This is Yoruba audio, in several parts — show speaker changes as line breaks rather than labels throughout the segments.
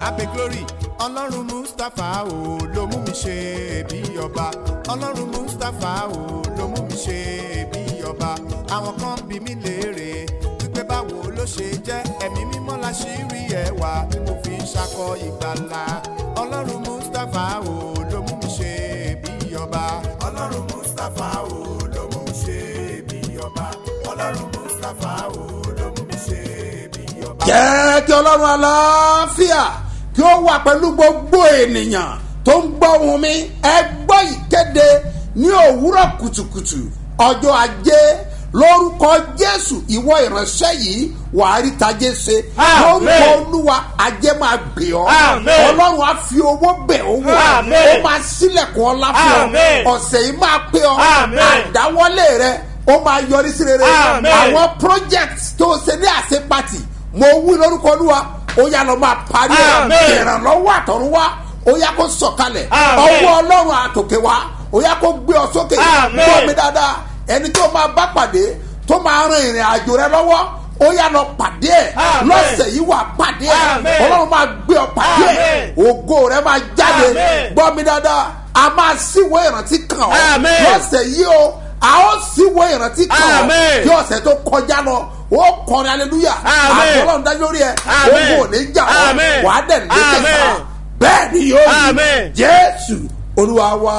abe glory ọlọ́run mustapha o ló mú mi ṣe bí ọba ọlọ́run mustapha o ló mú mi ṣe bí ọba àwọn kan bí mi léèrè wípé báwo ló ṣe jẹ́ ẹ̀mí mímọ́ la ṣì rí ẹwà tí mo fi ń ṣakọ ìgbàlà ọlọ́run mustapha o ló mú mi ṣe bí ọba ọlọ́run mustapha o ló mú mi ṣe bí ọba ọlọ́run mustapha o ló mú mi ṣe bí ọba.
jẹ́ kí ọlọ́run aláfíà kí ó wà pẹ̀lú gbogbo ènìyàn tó ń gbọ́ ohùn mi ẹ gbọ́ ìkéde ní òwúrọ̀ kùtùkùtù ọjọ́ ajé lórúkọ jésù ìwọ ìránṣẹ́ yìí wàá rí tajé ṣe
Àmín.
lórúkọ olúwa ajé máa gbé ọ
Àmín.
ọlọ́run á fi owó bẹ̀ ọ́ wò
Àmín.
ó máa sílẹ̀kùn ọlá fún ọ
Àmín.
ọ̀sẹ̀ yìí máa pé ọ
Àmín.
àdáwọ́lé rẹ ó máa yọrí sí rere
Àmín.
àwọn project tó o ṣe ní àṣepàtì mo wí lórúkọ olúwa ó yá lọ máa parí ẹ
Àmín.
ìrànlọ́wọ́ àtọ̀run wá ó yá kó sọ̀kalẹ̀
Àmín.
ọwọ́ ọlọ́run àtòkè wá ó yá kó gbé ọ sókè
Àmín.
gbọ́ mi dáadáa ẹni tó máa bá pàdé tó máa ran ìrìn àjò rẹ lọ́wọ́ ó yá lọ pàdé ẹ
Àmín.
lọ́sẹ̀ yìí wà pàdé ẹ
Àmín.
ọlọ́run máa gbé ọ pàdé ẹ
Àmín.
ògo rẹ máa jáde
Àmín.
gbọ́ mi dáadáa a máa síwèé ìrántí kàn ọ́
Àmín.
lọ́sẹ̀ yìí o a ó síwèé ìrántí kàn ọ́
Àmín.
kí ọ̀sẹ̀ tó kọjá lọ ó kọrin aleluya
Àmín.
àtọ́lọ́run dájú lórí ẹ
Àmín.
ogun ò ní jà ọ́
Àmín.
wà á dẹ̀ lékè
Àmín.
sá bẹ́ẹ̀ ni yóò rí
Àmín.
jésù olúwa wa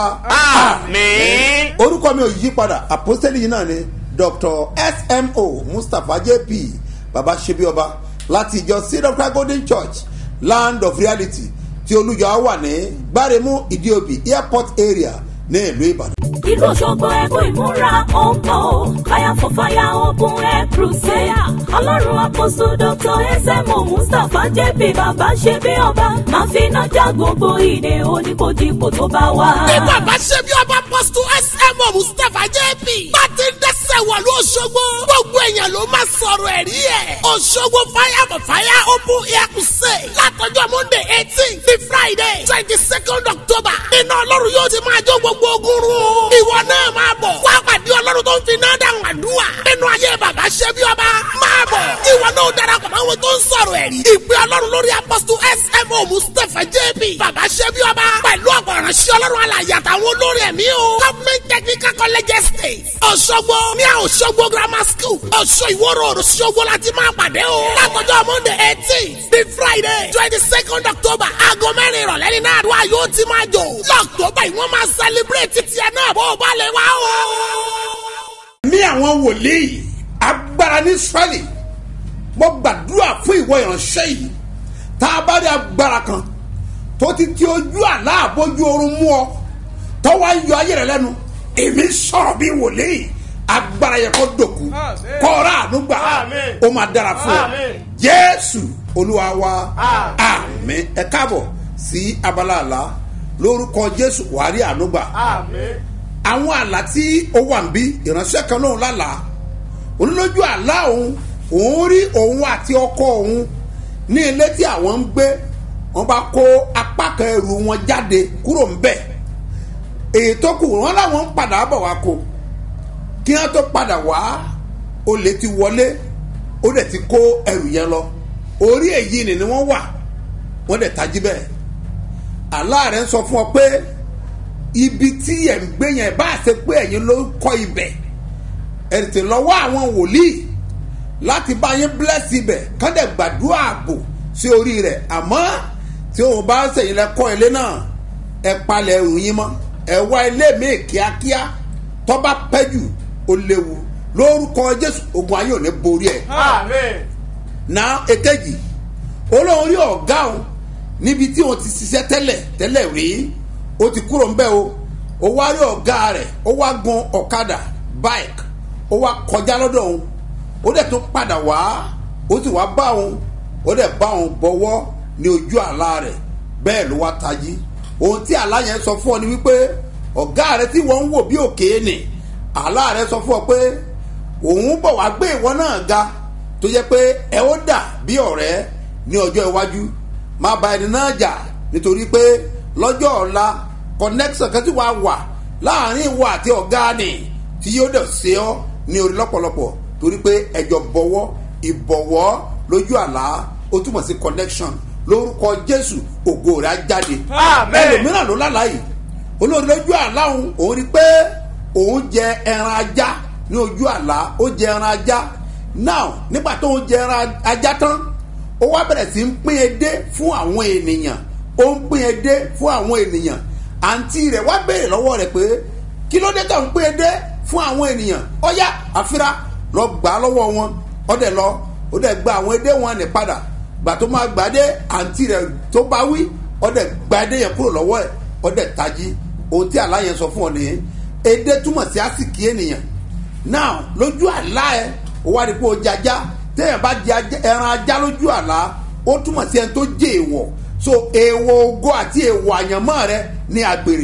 Àmín.
orúkọ mi ò yí padà àpọ́sítélì yìí náà ni dr smo mustapha jp baba sebioba láti ìjọ seed of christ golden church land of reality tí olùjọ wà ní gbáremú ìdíòbí airport area ní ìlú ìbàdàn.
ìlú òṣogbo ẹkún ìmúra ọ̀pọ̀ o fire for fire open air crusade ọlọ́run àkóso dr smo mustapha jp bàbá ṣe bí ọba máa fi iná já gbogbo ìdè oníkojúkò tó bá wà.
ní bàbá ṣe bí ọba pọ́sítù smo mustapha jp bá ti ń dẹ́sẹ̀ wọ̀lú ọ̀ṣọ́gbó gbogbo èèyàn ló máa sọ̀rọ̀ ẹ̀rí ẹ̀ ọ̀ṣọ́gbó fire for fire open air crusade látọjọ́ monday eighteen ní friday twenty second october iná ọlọ́run yóò ti máa jó gbogbo ogun run o ìwọ náà máa bọ̀ wá pàdé ọlọ́run tó ń fi náà dáhùn àdúrà nínú ayé bàbá ṣe bí ọba máa bọ̀ ìwọ náà darapọ̀ mọ́ àwọn tó ń sọ̀rọ̀ ẹ̀rí ìpè ọlọ́run lórí apọ́sítù smo mustapha jp bàbá ṣe bí ọba pẹ̀lú ọ̀pọ̀ ìránṣẹ́ ọlọ́run alàyè àtàwọn olórí ẹ̀mí o government technical college estate ọ̀ṣọ́gbó ní ọ̀ṣọ́gbó grammar school ọ̀ṣọ́ ìwọ́rọ̀ ọ̀ṣọ́gbó láti máa pàdé o látọjọ́ monday eighteen the friday twenty second october aago mẹ́rin ìrọ̀lẹ́ ní náà àdúrà yóò ti máa jò lọ́ọ̀tọ́bà yìí wọ́n máa celebrate tiẹ̀ náà bó o bá lè wá o.
ní àwọn wòlíì agbára ní israẹli mo gbàdúrà fún ìwọ ìránṣẹ́ yìí tá a bá rí agbára kan tó ti ti ojú àlá àbójú oorun mú ọ tó wá ń yọ ayé rẹ lẹ́nu èmi sọ̀rọ̀ bí wòlíì agbára yẹ kó dòkú kọ́ra ànúgbà
Àmín.
ó máa dára fún ọ
Àmín.
jésù olúwa wa
Àmín.
àmín ẹ káàbọ̀ sí abala àlá lórúkọ jésù wàá rí ànúgbà
Àmín.
àwọn àlá tí ó wà ń bí ìránṣẹ́ kan lóun lálàá onílójú àlá òun òun rí òun àti ọkọ òun ní ilé tí àwọn ń gbé wọn bá kó apá kan ẹrù wọn jáde kúrò ń bẹ̀ èyí tó kù wọn làwọn ń padà bọ̀ wá kó kí wọn tó padà wá olè ti wọlé ó dẹ̀ ti kó ẹrù yẹn lọ orí èyí ni ni wọ́n wà wọ́n dẹ̀ tají bẹ́ẹ̀ àlá rẹ̀ ń sọ fún ọ pé ibi tí ẹ̀ ń gbé yẹn bá a ṣe pé ẹ̀yin ló kọ́ ibẹ̀ ẹ̀ tètè lọ́wọ́ àwọn wòlíì láti bá yín bless ibẹ̀ kọ́dẹ̀ gbàdúrà ààbò sí orí rẹ̀ àmọ́ tí òun bá ṣèyìn lẹ kọ́ ilé náà ẹ palẹ̀ ẹrù yín mọ́ ẹ wá ilé míì kíákíá tọ́ba pẹ́jù ó léwu lórúkọ jésù ogun ayé ò ní borí ẹ̀
Àmín.
na èkejì olóhùn rí ọ̀gá òun níbi tí òun ti ṣiṣẹ́ tẹ́lẹ̀ tẹ́lẹ̀ rí ó ti kúrò ń bẹ́ o ó wá rí ọ̀gá rẹ̀ ó wá gun ọ̀kadà bike ó wá kọjá lọ́dọ̀ òun ó dẹ̀ tún padà wá ó sì wá bá òun ó dẹ̀ bá òun bọ̀wọ́ ní ojú àlá rẹ̀ bẹ́ẹ̀ ló wá tají ohun tí àlá yẹn sọ fún ọ ni wípé ọ̀gá rẹ̀ tí wọ́n ń wò bí òkè nì àlá rẹ̀ sọ fún ọ pé òun bọ̀ wá gbé ìwọ náà ga tó jẹ́ pé ẹ ó dà bí ọ̀rẹ́ ní ọjọ́ iwájú má ba ẹni náà jà nítorí pé lọ́jọ́ ọ̀la connection kan tí wàá wà láàrin ìwọ àti ọ̀gá ni tí yóò dẹ̀ ṣe ọ́ ní orí lọ́pọ̀lọpọ̀ torí pé ẹjọ́ bọ̀wọ́ ìbọ̀wọ́ lójú àlá ó túmọ̀ sí connection lórúkọ jésù ògo rẹ̀ á jáde
Àmín.
ẹlòmíràn ló lálàá yìí olórí lójú àlá òun òun rí pé òun jẹ ẹran ajá ní ojú àlá ó jẹ ẹran ajá now nígbà tó ń jẹ ẹran ajá tán ó wá bẹ̀rẹ̀ sí ń pín edé fún àwọn ènìyàn ó ń pín edé fún àwọn ènìyàn àǹtí rẹ̀ wá béèrè lọ́wọ́ rẹ̀ pé kí ló dé tó ń pín edé fún àwọn ènìyàn ọ̀yá àfírà lọ gbà á lọ́wọ́ wọn ọ̀dẹ̀ lọ ó dẹ̀ gba àwọn edé wọn ní padà gbà tó máa gbà dé àǹtí rẹ̀ tó bá wí ọ̀dẹ̀ gba edé yẹn kúrò lọ́wọ́ ẹ̀ ọ̀dẹ̀ tají ohun tí àlá yẹn sọ fún ọ nìyẹn edé túmọ̀ sí àsìkí ènìyàn now lójú àlá ẹ ó wá rí pé ó jẹ ajá téèyàn bá jẹ ajá- ẹran ajá lójú àlá ó túmọ̀ sí ẹni tó jẹ èèwọ̀ so èèwọ̀ ògo àti èèwọ̀ àyànmọ́ rẹ ní àgbèrè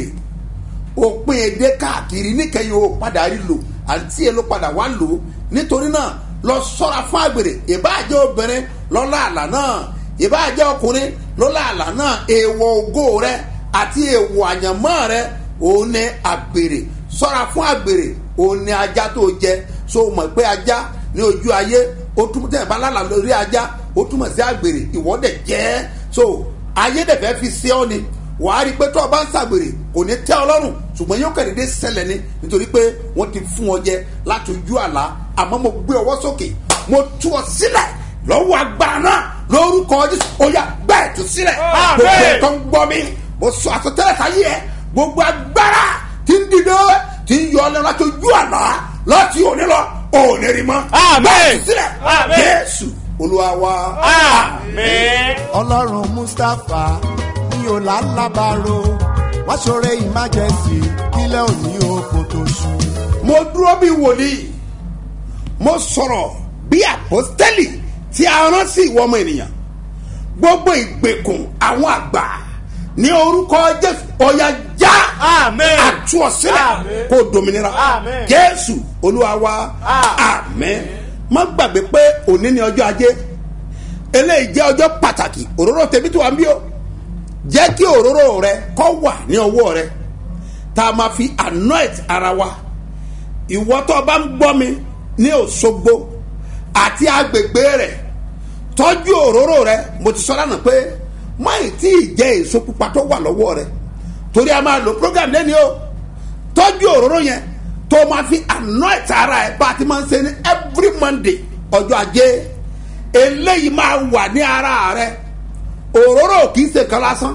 òpin èdè káàkiri níkẹyìn o padà rí lò àǹtí ẹ ló padà wá lò ó nítorí náà lọ sọ́ra fún àgbèrè ìbáàjẹ́ obìnrin lọ́la àlà náà ìbáàjẹ́ ọkùnrin lọ́la àlà náà èèwọ̀ ògo rẹ àti èèwọ̀ àyànmọ́ rẹ òun ní àgbèrè sọ́ra fún àgbèrè òun ní ajá tó jẹ so mọ̀ pé ajá ní ojú ayé ó túmọ̀ tẹ̀ bá lálà lórí ajá ó túmọ̀ sí àgbèrè ìwọ́dẹ̀ jẹ́ so ayé dẹ̀ fẹ́ fi ṣe ọ́ ni wàá rí i pé tó o bá ń ṣàgbèrè kò ní tẹ́ ọ lọ́rùn ṣùgbọ́n yóò kẹ́rìndé ṣẹlẹ̀ ni nítorí pé wọ́n ti fún ọ jẹ láti ojú àlá àmọ́ mo gbé ọwọ́ sókè mo tú ọ sílẹ̀ lọ́wọ́ agbára náà lórúkọ jésù ó yá bẹ́ẹ̀ tú sílẹ̀
Àmín.
gbogbo ẹ̀ tó ń gbọ́ mi mo sọ àsọtẹ́lẹ̀ sáyé ẹ gbogbo agbára tí ń dìde tí ń yọ ọ lẹ́nu láti ojú àlá láti òní lọ òní rí mọ́
Àmín.
bẹ́ẹ̀ tú sílẹ̀
Àmín.
jésù olúwa wa.
Àmín.
ọlọ́run mustapha ní ọ̀làlábàárò wá ṣoore emergency kílẹ̀ òní oko tó ṣú.
mo dúró bí wòlíì mo sọ̀rọ̀ bí àpọ́stẹ́lì tí a rán sí ìwọ ọmọ ènìyàn gbogbo ìgbèkùn àwọn àgbà ní orúkọ jésù ọ̀yà já
Àmín.
àtú ọ sílẹ̀
Àmín.
kó dominira
Àmín.
jésù olúwa wa
Àmín.
àmín má gbàgbé pé òní ni ọjọ́ ajé eléyìí jẹ́ ọjọ́ pàtàkì òróró tèmi tó wà ń bí o jẹ́ kí òróró rẹ kọ́ wà ní ọwọ́ rẹ tá a máa fi anoint ara wa ìwọ tó o bá ń gbọ́ mi ní òṣogbo àti agbègbè rẹ̀ tọ́jú òróró rẹ mo ti sọ lánàá pé máì tí ì jẹ́ èso pupa tó wà lọ́wọ́ rẹ torí a máa lo program lẹ́ni o tọ́jú òróró yẹn tó máa fi anoint ara ẹ̀ bá a ti máa ń ṣe ní every monday ọjọ́ ajé eléyìí máa wà ní ara rẹ òróró kì í ṣe kan lásán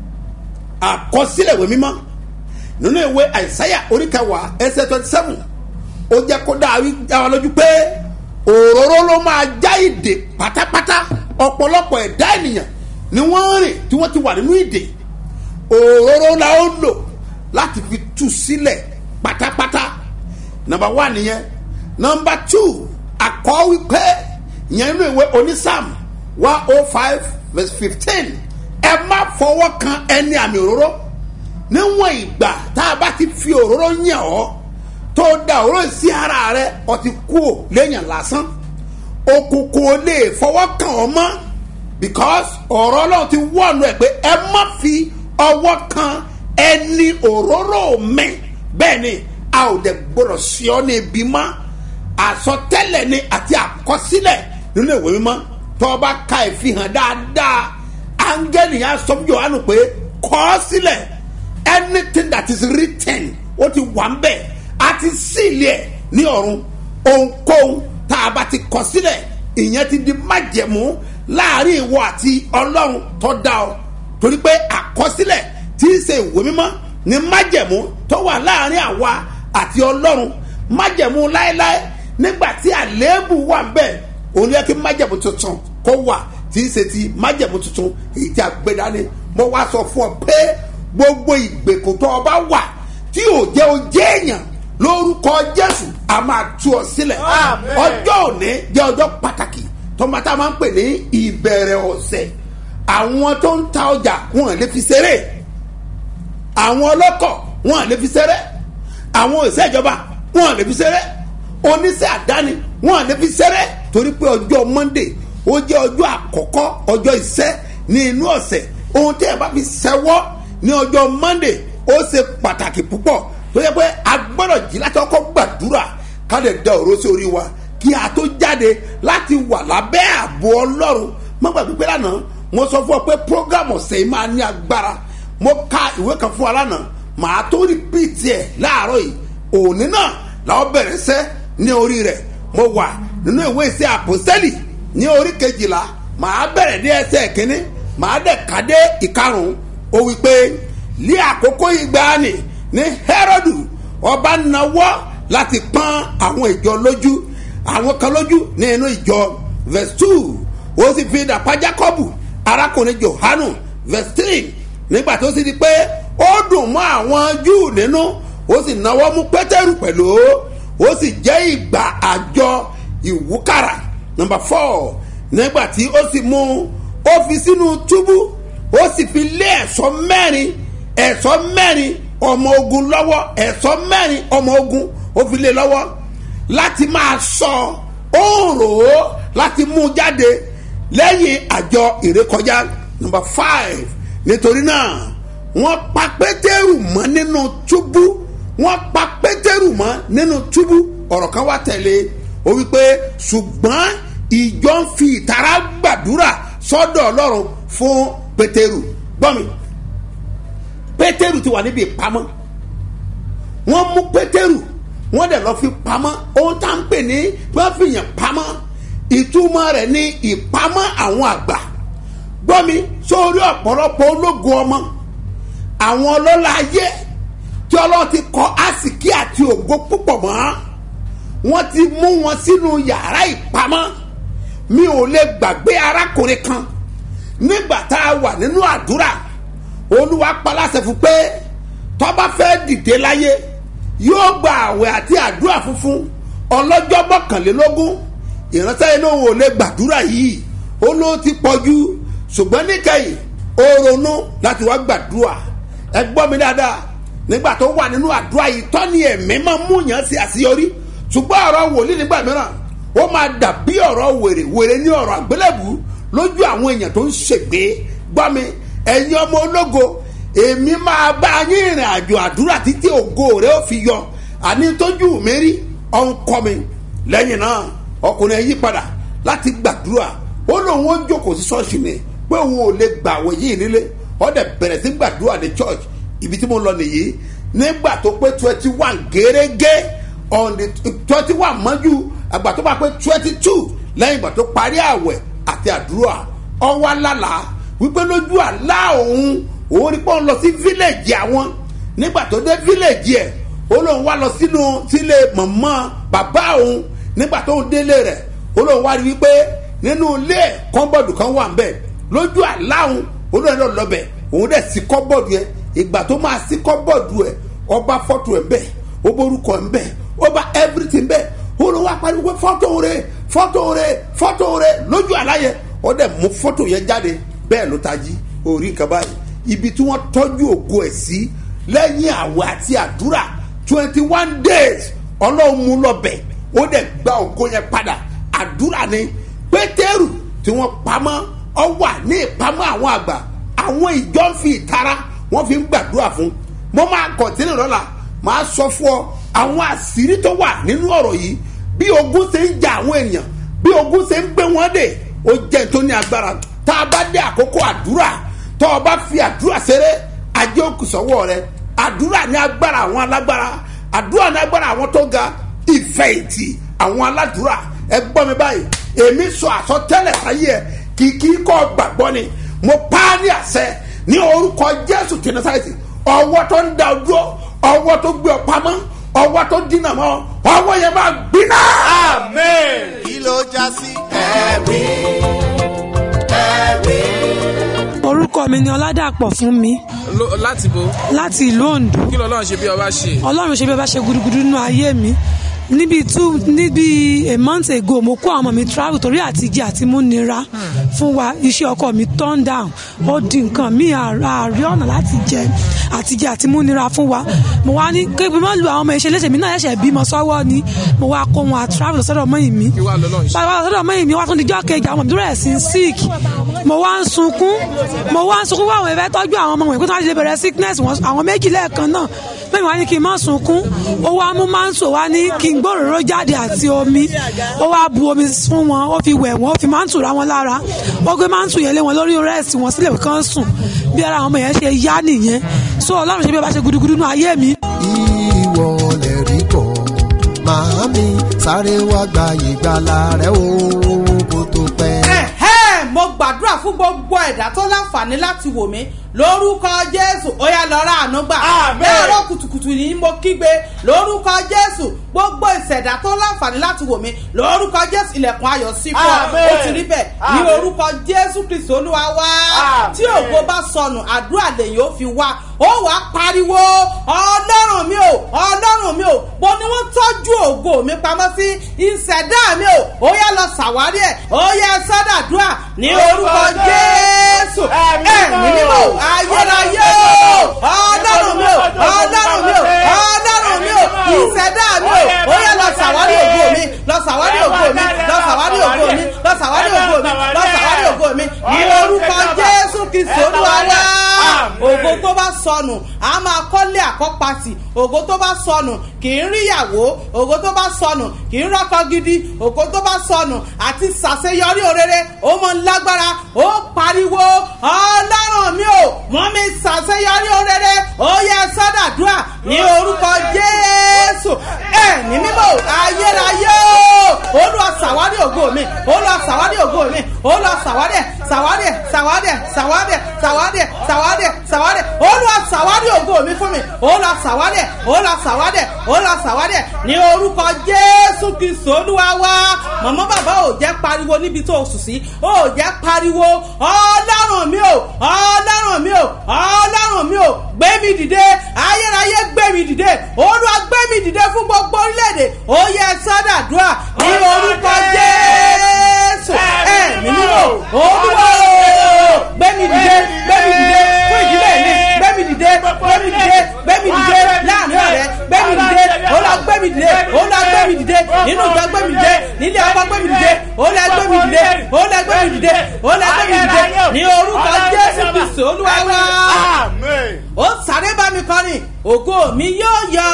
àkọsílẹ̀ ìwé mímọ́ nínú ìwé àìsáyà oríkẹwàá ẹsẹ̀ twenty seven ó jẹ́ kó dáa wí dá wa lójú pé òróró ló máa já ìdè pátápátá ọ̀pọ̀lọpọ̀ ẹ̀dá ènìyàn ni wọ́n rìn tí wọ́n ti wà nínú ìdè òróró la ó lò láti fi tú sílẹ̀ pátápátá nọmba wá nìyẹn nọmba two àkọ́ wípé ìyẹn nínú ìwé onísàm one oh five verse fifteen ẹ má fọwọ́ kan ẹni àmì òróró níwọ̀n ìgbà tá a bá ti fi òróró yàn ọ́ tó da òróró sí ara rẹ ọ ti kú ò léèyàn lásán òkùnkùn ò lè fọwọ́ kàn ọ́ mọ́ because ọ̀rọ̀ ọlọ́run ti wọ́ọ̀nù ẹ̀ pé ẹ má fi ọwọ́ kan ẹni òróró mi bẹ́ẹ̀ ni a ò dẹ̀ gbọ́dọ̀ sí ọ ní ibi mọ́ àsọtẹ́lẹ̀ ni àti àkọsílẹ̀ nínú ìwé mímọ́ tó o bá ka ìfihàn dáadáa áńgẹ́lì yẹn á sọ fún Jòhánù pé kọ ọ́ sílẹ̀ anything that is written ó ti wà ń bẹ̀ a ti sílẹ̀ ẹ̀ ní ọ̀run ohunkóhun tá a bá ti kọ sílẹ̀ ìyẹn ti di májẹ̀mú láàrin ìwọ àti ọlọ́run tó dá ọ torí pé àkọsílẹ̀ tí í ṣe ìwé mímọ́ ni májẹ̀mú tó wà láàrin àwa àti ọlọ́run májẹ̀mú láéláé nígbà tí àléébù wà ń bẹ̀ òun yẹ kí májẹ̀mú tuntun kó wà tí í ṣe ti májẹ̀mú tuntun èyí tí a gbé dání mo wá sọ fún ọ pé gbogbo ìgbèkùn tó o bá wà tí ò jẹ́ o jẹ́ èèyàn lórúkọ jésù a máa tú ọ sílẹ̀
Àmín.
ọjọ́ òní jẹ́ ọjọ́ pàtàkì tọ́mọtá máa ń pè ní ìbẹ̀rẹ̀ ọ̀sẹ̀ àwọn tó ń ta ọjà wọn lè fi ṣeré àwọn ọlọ́kọ̀ wọn lè fi ṣeré àwọn òṣìṣẹ́ ìjọba wọn lè fi ṣeré oníṣẹ́ àdáni wọn lè fi ṣeré torí pé ọjọ́ monday ó jẹ́ ọjọ́ àkọ́kọ́ ọjọ́ iṣẹ́ ní inú ọ̀sẹ̀ ohun tí ẹ bá fi ṣẹwọ́ ní ọjọ́ monday ó ṣe pàtàkì púpọ̀ tó yẹ pé a gbọ́dọ̀ jí láti ọkọ̀ gbàdúrà ká lè da òró sí orí wa kí a tó jáde láti wà lábẹ́ ààbò ọlọ́run má gbàgbé pé lánàá mo sọ fún ọ pé program ọ̀sẹ̀ yìí máa ní agbára mo ka ìwé kan fún wa lánàá màá tó rìpíìtì ẹ̀ láàárọ̀ yìí òní náà làwọn bẹ̀rẹ̀ sẹ́ ní orí rẹ̀ mo wà nínú ìwé ìṣe àpòsẹ́lì ní orí kejìlá màá bẹ̀rẹ̀ ní ẹsẹ̀ kínní màá dẹ̀ ká dé ìkarùn-ún ó wí pé ní àkókò ìgbàanì ní Hẹ́rọ́dù ọba nawọ́ láti pọ́n àwọn ìjọ lójú àwọn kan lójú ní inú ìjọ verse two ó sì fi dàpá Jákọ́bù arákùnrin Jòhánù verse three nígbà tó sì di pé ó dùn mọ́ àwọn Júù nínú ó sì náwó mú Pétérù pẹ̀lú ó sì jẹ́ ìgbà àjọ ìwúkàrà number four nígbà tí ó sì mú ó fi sínú túbú ó sì fi lé ẹ̀ṣọ́ mẹ́rin ẹ̀ṣọ́ mẹ́rin ọmọ ogun lọ́wọ́ ẹ̀ṣọ́ mẹ́rin ọmọ ogun ó fi lé lọ́wọ́ láti máa sọ ó ń rò ó láti mú jáde lẹ́yìn àjọ ìrékọjá number five nítorí náà wọ́n pa pétérù mọ́ nínú túbú wọ́n pa pétérù mọ́ nínú túbú ọ̀rọ̀ kan wá tẹ̀lé ó wípé ṣùgbọ́n ìjọ ń fi ìtara gbàdúrà sọ́dọ̀ ọlọ́run fún pétérù gbọ́ mi pétérù ti wà níbi ìpamọ́ wọ́n mú pétérù wọ́n dẹ̀ lọ́ọ́ fi pamọ́ ohun tá à ń pè ní wọ́n fi yàn pamọ́ ìtumọ̀ rẹ̀ ní ìpamọ́ àwọn àgbà gbọ́ mi sórí ọ̀pọ̀lọpọ̀ ológun ọmọ àwọn ọlọ́lá ayé tí ọlọ́run ti kọ́ àsìkí àti ògo púpọ̀ mọ́ wọ́n ti mú wọn sínú yàrá ìpamọ́ mi ò lè gbàgbé arákùnrin kan nígbà tá a wà nínú àdúrà olúwa paláṣẹ fún pé tó bá fẹ́ dìde láyé yóò gba àwẹ̀ àti àdúrà funfun ọlọ́jọ́ mọ́kànlélógún ìránṣẹ́ inú òun ò lè gbàdúrà yìí ó ló ti pọ̀jù ṣùgbọ́n níkẹyìn ó ronú láti wá gbàdúrà ẹ gbọ́ mi dáadáa nígbà tó wà nínú àdúrà yìí tọ́ni ẹ̀mí máa mú yàn sí àṣeyọrí ṣùgbọ́n ọ̀rọ̀ wòlíì nígbà mìíràn ó máa dàbí ọ̀rọ̀ wèrè wèrè ní ọ̀rọ̀ àgbélébù lójú àwọn èèyàn tó ń ṣègbè gbọ́ mi ẹ̀yin ọmọ ológo èmi máa bá yín ìrìn àjò àdúrà títí ògo rẹ ó fi yọ àní tójú mi rí ọ̀n kọ́ mi lẹ́yìn náà ọkùnrin ẹ̀ yí padà láti gbàdúrà ó lóun ó jókòó sí ṣọ́ọ̀ṣì ni pé òun ò lè gbàwẹ̀ yìí nílé ó dẹ̀ bẹ̀rẹ̀ sí gbàdúrà ní church ibi tí mo lọ nìyí nígbà tó pé twenty one gẹ́rẹ́gẹ́ on the twenty one mọ́jú àgbà tó bá pé twenty two lẹ́yìn ìgbà tó parí àwẹ̀ àti àdúrà ọwọ́ alálà wípé lójú àlá òun òun rí pọ́n lọ sí fílẹ̀jì àwọn nígbà tó dé fílẹ̀jì ẹ̀ ó lóun wá lọ sínú sílé mọ̀mọ́ bàbá òun nígbà tó ń délé rẹ̀ ó lóun wá rí wípé nínú ilé ẹ̀ kọ́ńbọ̀dù kan wà ń bẹ̀ lójú àlá òun ó lóun lọ lọ bẹ̀ òun dẹ̀ sí kọ́ńbọ̀dù yẹn ìgbà tó máa sí kọ́ńbọ̀dù ẹ̀ ọba fọ́tò ẹ̀ bẹ̀ ó borúkọ ẹ̀ bẹ̀ ó bá everything bẹ̀ ó lọ wá pariwo pé fọ́tò rẹ̀ fọ́tò rẹ̀ fọ́tò rẹ̀ lójú àlá yẹn ó dẹ̀ mú fọ́tò yẹn jáde bẹ́ẹ̀ ló tají orí nǹkan báyìí ibi tí wọ́n tọ́jú ògo ẹ̀ sí lẹ́yìn àwẹ̀ àti àdúrà twenty one days ọlọ́run mú lọ bẹ̀ ó dẹ̀ gba ògo yẹn padà àdúrà ni pétérù tí wọ́n pamọ́ ọ wà ní ìpamọ́ àwọn àgbà àwọn ìjọ ń fi ìtara wọ́n fi ń gbàdúrà fún mo máa kọ̀tínú lọ́la máa sọ fún ọ àwọn àṣírí tó wà nínú ọ̀rọ̀ yìí bí ogun ṣe ń ja àwọn ènìyàn bí ogun ṣe ń gbé wọn dè ó jẹ́ tó ní agbára tá a bá dé àkókò àdúrà tó o bá fi àdúrà ṣeré ajé òkú sọ́wọ́ rẹ àdúrà ní agbára àwọn alágbára àdúrà ní agbára àwọn tó ga ìfẹ́ ìtì àwọn aládùúrà ẹ gbọ́ mi báyìí èmi sọ àsọtẹ́lẹ̀ sáyé ẹ kìkì kọ́ gbàgbọ́ ni mo pa á ní àṣẹ ní orúkọ jésù tí nasareti ọwọ́ tó ń da ojú ọwọ́ tó gbé ọ pamọ́ ọwọ́ tó dínà mọ́ ọwọ́ yẹn máa gbiná.
amen.
kí ló já sí ẹ̀rí ẹ̀rí.
orúkọ mi ni ọládàpọ̀ fún mi
Lo- láti bo
láti ìlú ondo
kí lọ́lọ́run ṣe bí ọba ṣe.
ọlọ́run ṣe bí ẹ bá ṣe gudugudu nínú ayé mi níbi two níbi a month ago mo kó àwọn ọmọ mi travel torí àtijẹ àti múnira fún wa iṣẹ́ ọkọ mi turn down ó di nǹkan mi àárí ọ̀nà láti jẹ àtijẹ àti múnira fún wa mo wá ní kébí má lu àwọn ọmọ ìṣe léṣe mi náà ẹ̀ṣẹ̀ bímọ sọ́wọ́ ni mo wá kó wọn à travel lọ sọ́dọ̀ mọ́yìn mi
kí wàá lọ́lọ́run ṣe.
bàbá sọ́dọ̀ mọ́yìn mi wá tún dijọ́ kejì àwọn ọmọ mi tó rẹ̀ sí sick mo wá ń sunkún mo wá ń sunkún fún àwọn ìfẹ́ tọ́jú àwọn ọmọ wọn ìpínlẹ̀ àti ìbẹ̀rẹ̀ sickness wọn àwọn méjì lẹ́ẹ̀kan náà mi wá ní kí n má sunkún ó wá mú máńtò wá ní kí n gbòòrò jáde àti omi ó wá bu omi fún wọn ó fi wẹ̀ wọ́n ó fi máńtò ra wọn lára ó gbé máńtò yẹn lé wọn lórí rẹ́ẹ̀sì wọn sílẹ̀ kán sùn bí ara àwọn ọmọ yẹn ṣe yá nìyẹn so ọlọ́run ṣe bí ó bá ṣe gudugudu nínú ayé mi
ìwọ lè rí bọ̀ màámi sáré wá gba ìgbàlà rẹ o kó tó pẹ́.
ẹ̀hẹ́ mo gbàdúrà fún gbogbo ẹ̀dá tó láǹfààní láti wò mí lórúkọ jésù ó yá lọ ra àánú gbà
Àmín.
láàárọ̀ kùtùkùtù ni mo kígbe lórúkọ jésù gbogbo ìṣẹ̀dá tó láǹfààní láti wò mí lórúkọ jésù ilẹ̀kùn ayọ̀ sí fún ọ
Àmín.
ó ti rí bẹ́ẹ̀ ní
Àmín.
orúkọ jésù kristu olúwa wá
Àmín.
tí ògo bá sọnù àdúrà lèyìn ó fi wá ó wàá pariwo ọlọ́run mi ò ọlọ́run mi ò mo ní wọ́n tọ́jú ògo mi pamọ́ sí ìṣẹ̀dá mi ò ó yá lọ ṣàwárí ẹ̀ ó yá sọ́dàdúrà ní orúkọ jésù ẹ̀mí mímọ́ ayérayé o ọlọ́run mi ò ọlọ́run mi ò ọlọ́run mi ò ìṣẹ̀dá mi ò ó yá lọ ṣàwárí ògo mi lọ ṣàwárí ògo mi lọ ṣàwárí ògo mi lọ ṣàwárí ògo mi lọ ṣàwárí ògo mi ní orúkọ jésù kristu olúwa wá ògo tó bá sọnù a máa kọ́lé àkọ́pàtì ògo tó bá sọnù kì í ríyàwó ògo tó bá sọnù kì í rọ́kọ gidi ògo tó bá sọnù àti ṣàṣeyọrí òrere ó mọ lágbára ó pariwo ọlọ́run mi ò mọ́ mi ṣàṣeyọrí òrere ó yẹ sọ́dàdúrà ní orúkọ jésù ẹ̀mí mímọ́ ayérayé o olúwa ṣàwárí ògo mi olúwa ṣàwárí ògo mi olúwa ṣàwárí ẹ̀ ṣàwárí ẹ̀ ṣàwárí ẹ̀ ṣàwárí ẹ̀ ṣàwárí ẹ̀ ṣàwárí ẹ̀ ṣàwárí ẹ̀ olúwa ṣàwárí ògo mi fún mi olúwa ṣàwárí ẹ̀ olúwa ṣàwárí ẹ̀ olúwa ṣàwárí ẹ̀ ní orúkọ jésù kristu olúwa wá màmá bàbá ò jẹ́ pariwo níbi tó o sùn sí ò jẹ́ pariwo ọlọ́run mi ò ọlọ́run mi ò ọlọ́run mi ò gbé mi dìde ayérayé gbé mi dìde olúwa gbé mi dìde fún gbogbo orílẹ̀-èdè ó yẹ sọ́dàdúrà ní orúkọ jésù ẹ̀mí mímọ́ olúwa o gbé mi dìde gbé mi dìde fún ìdílé mi gbé mi dìde gbé mi dìde gbé mi dìde láàrin ọ̀rẹ́ gbé mi dìde olúwa gbé mi dìde olúwa gbé mi dìde nínú ìjọ gbé mi dìde nílé ọkọ gbé mi dìde olúwa gbé mi dìde olúwa gbé mi dìde olúwa gbé mi dìde ní orúkọ jésù kristu olúwa wá ó sáré bá mi kọrin ògo mi yóò yọ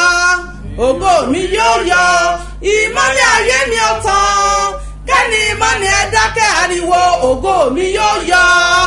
ògo mi yóò yọ ìmọ̀lẹ̀ ayé mi ò tán kẹ́ni ìmọ̀lẹ̀ ẹ dákẹ́ ariwo ògo mi yóò yọ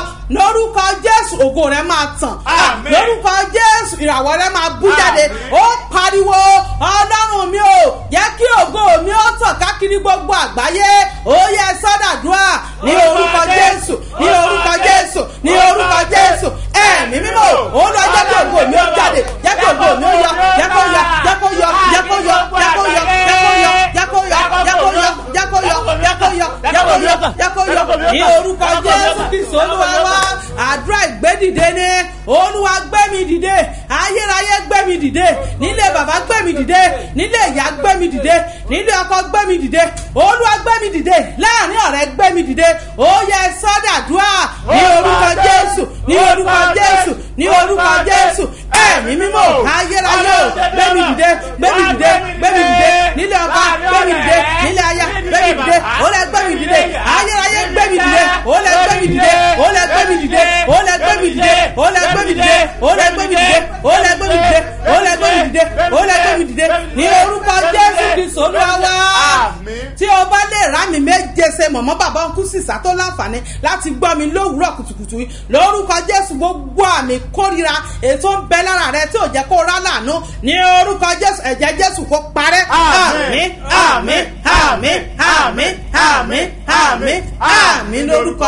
lórúkọ jésù ògo rẹ máa tàn
Àmín.
lórúkọ jésù ìràwọ̀ rẹ máa bú jáde ó pariwo ọlọ́run mi ò jẹ́ kí ògo mi ó tàn káàkiri gbogbo àgbáyé ó yẹ sọ́dàdúrà ní orúkọ jésù ní orúkọ jésù ní orúkọ jésù ẹ̀mí mímọ́ ó lọ jẹ́ kí ògo mi ó jáde jẹ́ kí ògo mi ó yọ jẹ́ kó yọ jẹ́ kó yọ jẹ́ kó yọ jẹ́ kó yọ jẹ́ kó yọ jẹ́ kó yọ jẹ́ kó yọ jẹ́ kó yọ jẹ́ kó yọ jẹ́ kó yọ jẹ́ kó yọ ní orúkọ jésù kristu olúwa wá àdúrà ìgbédìde ni olúwa gbé mi dìde ayérayé gbé mi dìde nílé bàbá gbé mi dìde nílé ìyá gbé mi dìde nílé ọkọ gbé mi dìde olúwa gbé mi dìde láàrin ọ̀rẹ́ gbé mi dìde ó yẹ sọ́dàdúrà ní orúkọ jésù ní orúkọ jésù ní orúkọ jésù ẹ̀mí mímọ́ ayérayé o gbé mi dìde gbé mi dìde gbé mi dìde nílé ọba gbé mi dìde nílé aya gbé mi dìde ó lẹ gbé mi dìde ayérayé gbé mi dìde ó lẹ gbé mi dìde ó lẹ gbé mi dìde ó lẹ gbé mi dìde ó lẹ gbé mi dìde ó lẹ gbé mi dìde ó lẹ gbé mi dìde ó lẹ gbé mi dìde ó lẹ gbé mi dìde ní orúkọ jésù kristu olúwa wá tí o bá lè rá mi méje ṣe mọ̀mọ́ bàbá ń kú sísá tó láǹfààní láti gbọ́ mi lówùúrọ̀ kùtùkùtù yìí lórúkọ jésù gbogbo àmì kórira ètò ń bẹ lára rẹ tí ò jẹ́ kó rá lànà ní orúkọ jésù ẹ̀jẹ̀ jésù kó parẹ́ àmì àmì àmì àmì àmì àmì àmì lórúkọ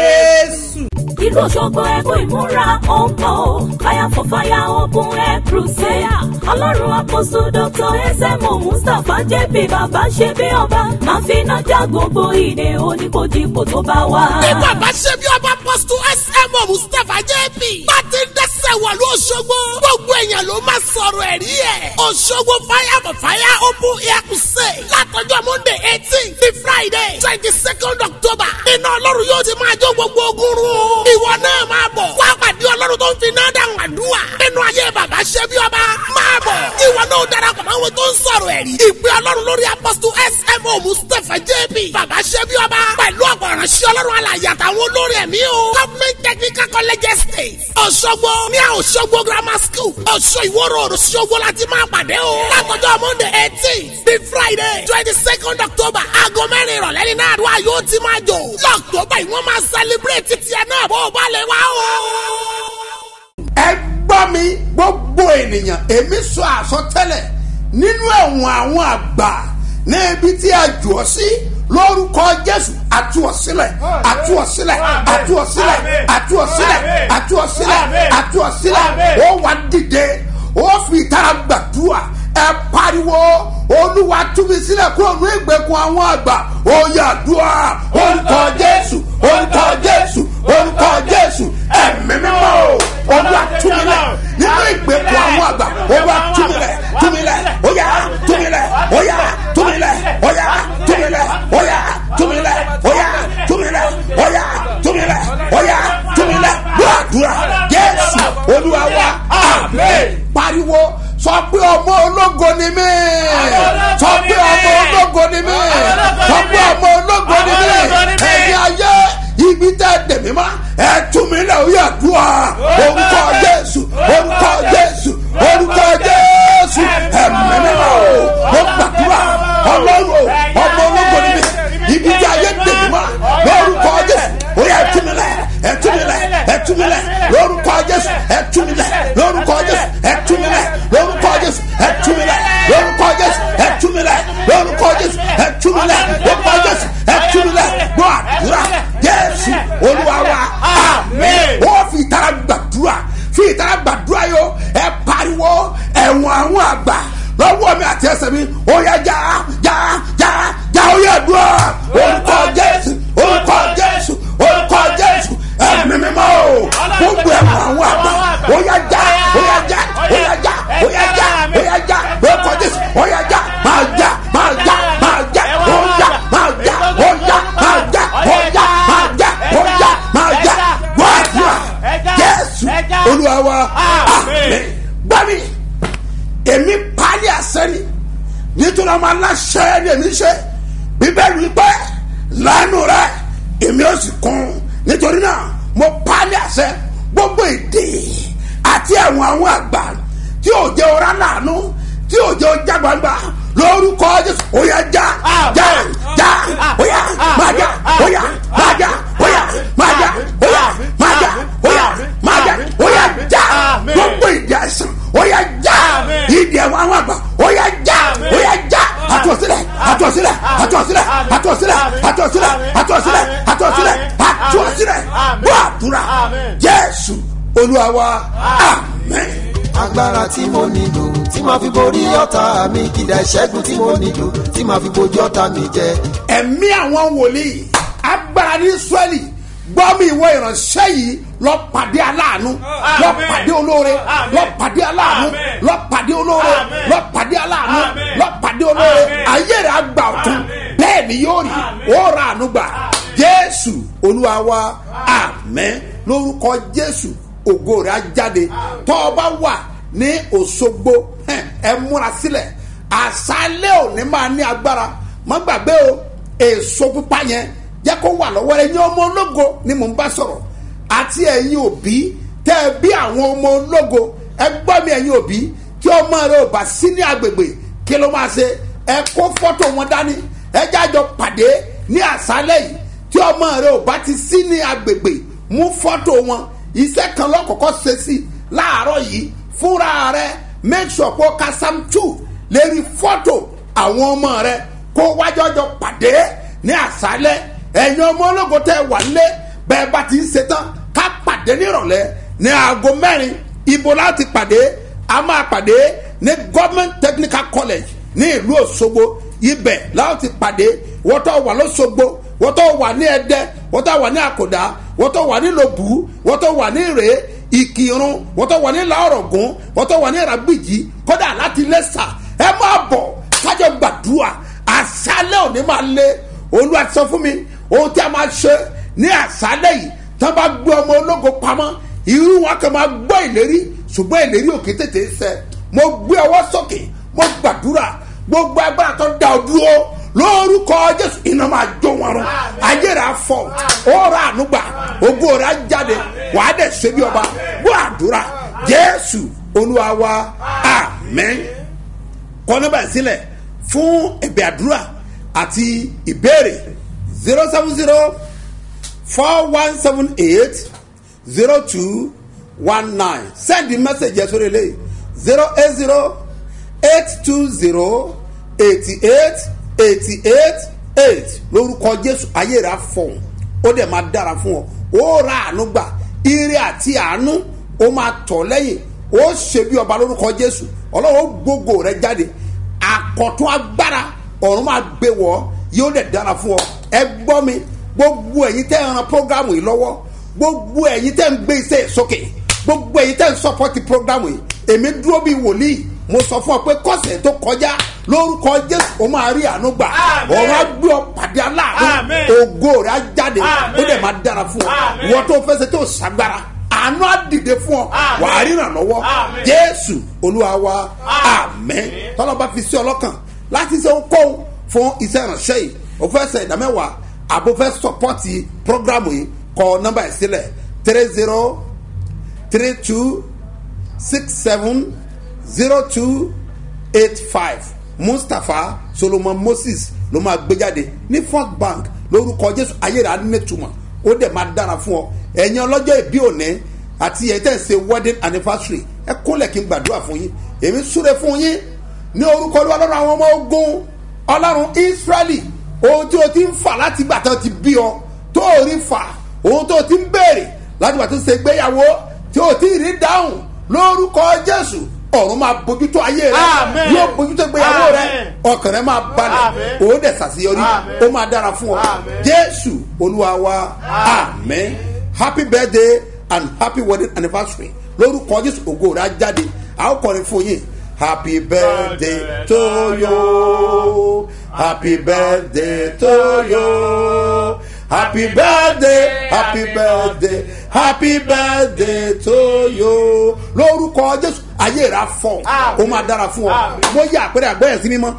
jésù.
ìlú òṣogbo ẹkún ìmúra ọ̀pọ̀ fire for fire open air crusade ọlọ́run àpòsù dr esemo mustapha jp bàbá ṣe bí ọba máa fi iná já gbogbo ìdè oníkojúpò tó bá wà.
bí bàbá ṣe bí ọba pọ́sítù smo mustapha jp bá ti ń dẹ́sẹ̀ wọ̀lú òṣogbo gbogbo èèyàn ló máa sọ̀rọ̀ ẹ̀rí ẹ̀ òṣogbo fire for fire open air crusade látọjọ́ monday eighteen sí friday twenty second october iná ọlọ́run yóò ti máa jó gbogbo ogun run o ìwọ náà máa bọ̀ wá pàdé ọlọ́run tó ń fi náà dáhùn àdúrà nínú ayé bàbá ṣe bí ọba máa bọ̀ ìwọ náà darapọ̀ mọ́ àwọn tó ń sọ̀rọ̀ ẹ̀rí. ìpè ọlọ́run lórí apọ́sítù smo mustapha jb bàbá ṣẹ́bi ọba pẹ̀lú ọ̀pọ̀ ìránṣẹ́ ọlọ́run alàyè àtàwọn olórí ẹ̀mí o. government technical college estate ọ̀ṣọ́gbó ní ọ̀ṣọ́gbó grammar school ọ̀ṣọ́ ìwọ́rọ̀ ọ̀ṣọ́gbó láti máa pàdé o. látọjọ́ monday eighteen bí friday twenty second october aago mẹ́rin ìrọ̀lẹ́ ní náà àdúrà yóò ti máa jò. lọ́ọ̀tọ́bà yìí wọ́n máa celebrate tiẹ̀ náà bó o bá lè wá o
ẹ gbọ́ mi gbogbo ènìyàn èmi sọ àsọtẹ́lẹ̀ nínú ẹ̀wọ̀n àwọn àgbà ní ibi tí a jù ọ́ sí lórúkọ jésù àtúọ̀sílẹ̀ àtúọ̀sílẹ̀ àtúọ̀sílẹ̀ àtúọ̀sílẹ̀ àtúọ̀sílẹ̀ àtúọ̀sílẹ̀ ó wà dìde ó fi ìtara gbàdúrà ẹ pariwo olúwa túnmí sílẹ̀ kúrò ní ìgbèkùn àwọn àgbà ó yà dùà orúkọ jésù orúkọ jésù orúkọ jésù ẹ̀mí mímọ́ o olúwa túnmílẹ̀ nínú ìgbèkùn àwọn àgbà olúwa túnmílẹ̀ túnmílẹ̀ ó yà túnmílẹ̀ ó yà túnmílẹ̀ ó yà túnmílẹ̀ ó yà túnmílẹ̀ ó yà túnmílẹ̀ ó yà túnmílẹ̀ ó yà túnmílẹ̀ gbàdúrà jésù olúwa wa àmín pariwo sọ pé ọmọ ológo ni mí sọ pé ọmọ ológo ni mí sọ pé ọmọ ológo ni mí ẹ̀yin ayé ibi tẹ́ dèmí ma ẹ tún mi lẹ̀ ó yà dùn à orúkọ jésù orúkọ jésù orúkọ jésù ẹ̀mí mímọ́ o mo gbàdúrà ọlọ́run ọmọ ológo ni mí ibi tí ayé dèmí ma lórúkọ jésù ó yà ẹ tún mi lẹ̀ ẹ tún mi lẹ̀ ẹ tún mi lẹ̀ lórúkọ jésù ẹ tún mi lẹ̀ lórúkọ jésù ẹ tún mi lẹ̀ lórúkọ jésù ẹ tún mi lẹ̀ lórúkọ jésù ẹ tún mi lẹ̀ lórúkọ jésù ẹ tún mi lẹ̀ lórúkọ jésù ẹ tún mi lẹ̀ gbọ́ àdúrà jésù olúwa wa àmín ó fi ìtara gbàdúrà fi ìtara gbàdúrà yó ẹ pariwo ẹ̀wọ̀n àwọn àgbà lọ́wọ́ mi àti ẹsẹ̀ mi ó yẹ já já já já ó yẹ dùn orúkọ jésù orúkọ jésù orúkọ jésù ẹ̀mí mímọ́ o gbogbo ẹ̀wọ̀n àwọn àgbà ó yẹ já ó yẹ já ó yẹ já ó yẹ já ó yẹ já orúkọ jésù ó yẹ já máa já máa já máa já ó já máa já ó já máa já ó já máa já ó já máa já wàdúrà jésù olúwa wa àmín gbàmí èmi pálí àsẹ́ni nítorí ọmọ aláṣẹ ni èmi ṣe bíbélì wípé lánàá rẹ èmi ò sì kún nítorí náà mo pálí àṣẹ gbogbo èdè àti ẹ̀wọ̀n àwọn àgbà tí ò jẹ́ ọ̀rá làánú tí ò jẹ́ ọjà gbangba lórúkọ jésù òyà já já já òyà máa já òyà máa já òyà máa já òyà máa já òyà máa já òyà já gbogbo ìdí àìsàn òyà já ìdí ẹ̀wọ̀n àwọn àgbà òyà já òyà já àtúnṣílẹ̀ àtúnṣílẹ̀ àtúnṣílẹ̀ àtúnṣílẹ̀ àtúnṣílẹ̀ àtúnṣílẹ̀ àtúnṣílẹ̀ àtúnṣílẹ̀ gbọ́ àdúrà jésù olúwa wa amen
agbára tí mo nílò tí màá fi borí ọ̀tá mi kìdá ìṣẹ́gun tí mo nílò tí màá fi bojú ọ̀tá mi jẹ.
ẹ̀mí àwọn wòlíì agbára ní israẹli gbọ́ mi ìwọ ìránṣẹ́ yìí lọ pàdé aláàánú lọ pàdé olóore lọ pàdé aláàánú lọ pàdé olóore lọ pàdé aláàánú lọ pàdé olóore ayé rẹ̀ àgbà ọ̀tún bẹ́ẹ̀ ni yóò rí ó ra àánú gbà jésù olúwa wa àmẹ́ lórúkọ jésù ògo rẹ̀ á jáde tọ́ ọ bá wà ní òṣogbo ẹ múra sílẹ̀ àṣálẹ́ òní máa ní agbára má gbàgbé o èso pupa yẹn jẹ́ kó wà lọ́wọ́ rẹ̀ ní ọmọ ológo ni mò ń bá sọ̀rọ̀ àti ẹ̀yin òbí tẹ́ ẹ bí àwọn ọmọ ológo ẹ gbọ́ mi ẹ̀yin òbí tí ọmọ rẹ ò bá sí ní agbègbè kí ló máa ṣe ẹ kó fọ́tò wọn dání ẹ jájọ pàdé ní àṣálẹ́ yìí tí ọmọ rẹ ò bá ti sí ní agbègbè mú fọ́tò wọn iṣẹ́ kan lọ́kọ̀ọ́kọ́ ṣe sí láàárọ̀ yìí fúnra rẹ make sure kó ka sam two lérí fọ́tò àwọn ọmọ rẹ kó wájọ́jọ́ pàdé ní àṣálẹ́ ẹ̀yin ọmọ ológo tẹ́ wà nílé bẹ́ẹ̀ bá ti ń ṣetán ká pàdé nírọ̀lẹ́ ní aago mẹ́rin ibo láti pàdé a máa pàdé ní government technical college ní ìlú òṣogbo ibẹ̀ láti pàdé wọ́tọ̀ wà lọ́sọ̀gbọ̀ wọ́tọ̀ wà ní ẹ̀dẹ́ wọ́tọ̀ wà ní àkọ́dá wọ́tọ̀ wà ní lòbù wọ́tọ̀ wà ní rèé ìkírun wọ́tọ̀ wà ní làórọ̀gùn wọ́tọ̀ wà ní ràgbìjì kódà láti lẹ́sà ẹ máa bọ̀ kájọ gbàdúrà àṣálẹ̀ òní máa lé olúwa sọ fún mi ohun tí a máa ṣe ní àṣálẹ̀ yìí tí wọ́n bá gbé ọmọ ológo pamọ́ irú wọn kàn máa gbọ́ ìlérí ṣùgbọ́n ìlérí òkè tètè ṣẹ mo gbé ọwọ́ sókè mo gbàdúrà gbogbo agbára tó da ọ dúró lórúkọ jésù iná máa jó wọn rún ayé rẹ afọ ọrọ ànúgbà ògo rẹ jáde wàá dẹ ṣe bí ọba gbọ́ àdúrà jésù olúwa wa amen kọ nọmba yìí sílẹ̀ fún ẹ̀bẹ̀ àdúrà àti ìbéèrè zero seven zero four one seven eight zero two one nine send the message yẹn sórí eléyìí zero eight zero eight two zero eighty eight eighty eight eight lórúkọ jésù ayé rẹ afọhùn ó dẹ̀ máa dára fún ọ ó ra àánú gbà ire àti àánú ó máa tọ̀ lẹ́yìn ó ṣe bí ọba lórúkọ jésù ọlọ́run ó gbógo rẹ jáde àkọ̀tún agbára ọ̀run máa gbé wọ̀ yóò dẹ̀ dára fún ọ ẹ gbọ́ mi gbogbo ẹ̀yin tẹ́ ń ran programu yìí lọ́wọ́ gbogbo ẹ̀yin tẹ́ ń gbé iṣẹ́ sókè gbogbo ẹ̀yin tẹ́ ń sọpọ́tì programu yìí èmi dúró bíi wòlíì mo sọ fún ọ pé kọ́sẹ̀ tó kọjá lórúkọ jésù ó máa rí àánú gbà ọ̀run á gbé ọ pàdé aláàánú ògo rẹ̀ á jáde ó dẹ̀ máa dára fún ọ wọ́n tó fẹsẹ̀ tó ṣàgbára àánú á dìde fún ọ wà á ríran lọ́wọ́ jésù olúwa wa amẹ́ tọ́lọ́ba fi sí ọlọ́kàn láti ṣe ohunkóhun fún iṣẹ́ ìránṣẹ́ yìí o fẹ́ ṣe ìdámẹ́wàá àbò fẹ́ sọpọ́tì programu yìí kọ nọ́mbà yìí sílẹ̀ three zero three two six seven zero two eight five mustapha solomon moses ló máa gbé jáde ní first bank lórúkọ jésù ayéra nítumọ̀ ó dẹ̀ máa dára fún ọ ẹ̀yin ọlọ́jọ́ ìbí òní àti ẹ̀ tẹ̀ ṣe wedding anniversary ẹ kólẹ̀ kí n gbàdúrà fún yín èmi súre fún yín ní orúkọ olúwa lọ́rùn àwọn ọmọ ogun ọlọ́run israẹli ohun tí o ti ń fà láti gbà tó ti bí ọ tó o rí fà ohun tó o ti ń béèrè láti gbà tó ṣe gbéyàwó tí o ti rí dáhùn lórúkọ jésù ọ̀run máa bójútó ayé rẹ
Amen.
yóò bójútó ìgbéyàwó rẹ
Amen.
ọkàn rẹ máa balẹ̀
Amen.
òun dẹ̀ ṣàṣeyọrí
Amen.
ó máa dára fún ọ
Amen.
jésù olúwa wa amen happy birthday and happy wedding anniversary lórúkọ jésù ògo rẹ á jáde a ó kọrin fún yín happy birthday to you happy birthday to you happy birthday happy birthday happy birthday to you lórúkọ jésù ayé rẹ á fọ ó máa dára fún ọ mo yẹ àpẹẹrẹ àgbẹ̀yẹ̀ sí mímọ́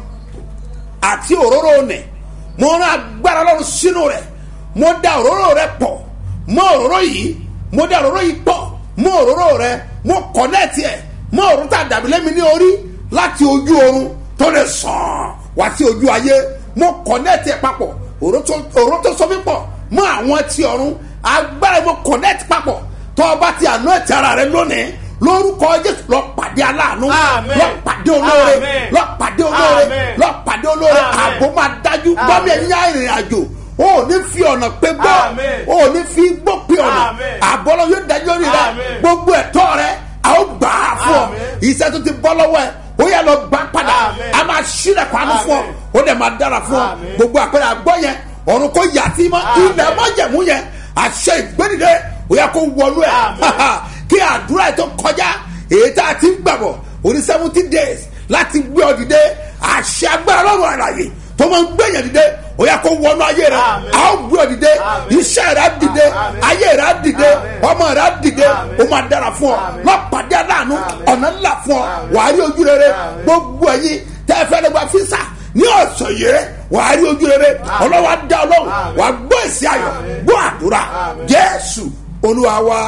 àti òróró nẹ̀ mo rán agbára lọ́run sínú rẹ̀ mo da òróró rẹ̀ pọ̀ mọ́ òróró yìí mo da òróró yìí pọ̀ mọ́ òróró rẹ̀ mo kọ̀nẹ́ẹ̀tì ẹ̀ mọ́ òróró tá a dàbí lẹ́mi ní orí láti ojú oorun tó lè sàn wá sí ojú ayé mo kọ̀nẹ́ẹ̀tì ẹ̀ papọ̀ òróró tó- òróró tó sọ mí pọ̀ mọ́ àwọn ti ọ̀run agbára mo kọ̀nẹ́ẹ̀tì papọ̀ tó o bá ti àná ẹ̀tì ara rẹ lónìí lórúkọ jésù lọ pàdé aláàánú
Amen.
lọ pàdé olóore
Amen.
lọ pàdé olóore
Amen.
lọ pàdé olóore
Amen.
ààbò máa dájú gbọ́mí ẹ̀yìn yá ìrìn àjò o ò ní fi ọ̀nà pé gbọ́
Amen.
o ò ní fi gbọ́ pé ọ̀nà
Amen.
àbọ̀lọ́ yóò dájú rí rẹ
Amen.
gbogbo ẹ̀tọ́ rẹ a ó gbà á fún ọ
Amen.
iṣẹ́ tó ti bọ́ lọ́wọ́ ẹ ó yẹ lọ gbà padà
Amen.
a máa ṣílẹ̀ kwanu fún ọ
Amen.
ó dẹ̀ máa dára fún ọ
Amen.
gbogbo àpẹẹrẹ àgbọ̀ yẹn ọ̀run kò yà sí mọ́
Amen.
ilẹ̀ mọ́jẹ̀mú yẹn àṣẹ ìgbẹ́nidẹ ó yẹ kó wọnú ẹ̀
Amen.
kí àdúrà ẹ̀ tó kọjá èyí tá a ti ń gbàbọ̀ oní seventy days láti gbé ọ dìde àṣẹ agbára lọ́rùn àlàyé tó máa ń gbẹ̀yàn dìde ó yẹ kó wọnú ayé rẹ
Amen.
a ó gbé ọ dìde
Amen.
iṣẹ́ rẹ á dìde
Amen.
ayé rẹ á dìde
Amen.
ọmọ rẹ á dìde
Amen.
ó máa dára fún ọ
Amen.
lọ́pàdé aláàánú
Amen.
ọ̀nà ńlá fún ọ
Amen.
wàá rí ojú rere
Amen.
gbogbo ẹ̀yin tẹ́ ẹ fẹ́ lè gba físà ní ọ̀sán yìí wàá rí ojú rere ọlọ́wà dá ọlọ́run
Amen.
wàá gbọ́ èsì ayọ̀
Amen.
gbọ́ àdúrà
Amen.
jésù olúwa wa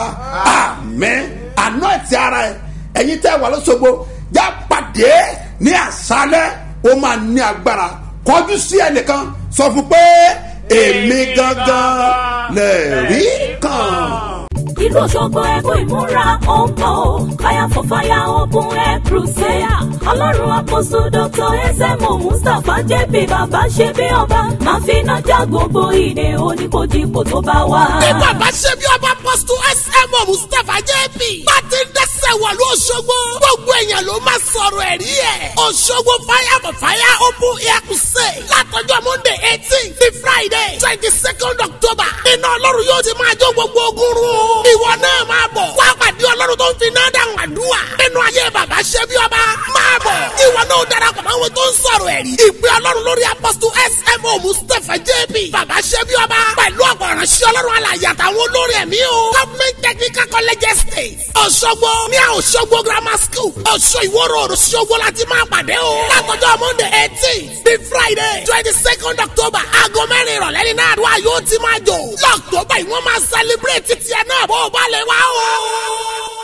amẹ́ àná ẹ̀tì ara ẹ̀ ẹ̀yin tẹ́ wà lọ́sọ̀gbọ̀ já pàdé ní àṣálẹ́ ó máa ní agbára kọjú sí ẹnìkan sọ fún pé èmi gangan lè rí kan
ìlú òṣogbo ẹkún ìmúra ọ̀pọ̀ fire for fire open air crusade ọlọ́run àpòsù dr smo mustapha jp bàbá ṣe bí ọba máa fi iná já gbogbo ìdè oníkojúpò tó bá wà.
bí bàbá ṣe bí ọba pọ́sítù smo mustapha jp bá ti ń dẹ́sẹ̀ wọ̀lú òṣogbo gbogbo èèyàn ló máa sọ̀rọ̀ ẹ̀rí ẹ̀ òṣogbo fire for fire open air crusade látọjọ́ monday eighteen ní friday twenty second october iná ọlọ́run yóò ti máa jó gbogbo ogun run o ìwọ náà máa bọ̀ wá pàdé ọlọ́run tó ń fi náà dáhùn àdúrà nínú ayé bàbá ṣe bí ọba máa bọ̀ ìwọ wọn náà darapọ̀ mọ́ àwọn tó ń sọ̀rọ̀ ẹ̀rí. ìpè ọlọ́run lórí apọ́sítù smo mustapha jb bàbá ṣẹ́bí ọba pẹ̀lú ọ̀pọ̀ ìránṣẹ́ ọlọ́run alàyè àtàwọn olórí ẹ̀mí o. government technical college estate ọ̀ṣọ́gbó ní ọ̀ṣọ́gbó grammar school ọ̀ṣọ́ ìwọ́rọ̀ ọ̀ṣọ́gbó láti máa pàdé o. látọjọ́ monday eighteen bí friday twenty second october aago mẹ́rin ìrọ̀lẹ́ ní náà àdúrà yóò ti máa jò. lọ́ọ̀tọ́bà yìí wọ́n máa celebrate títí ẹ̀ náà bó o bá lè wá o.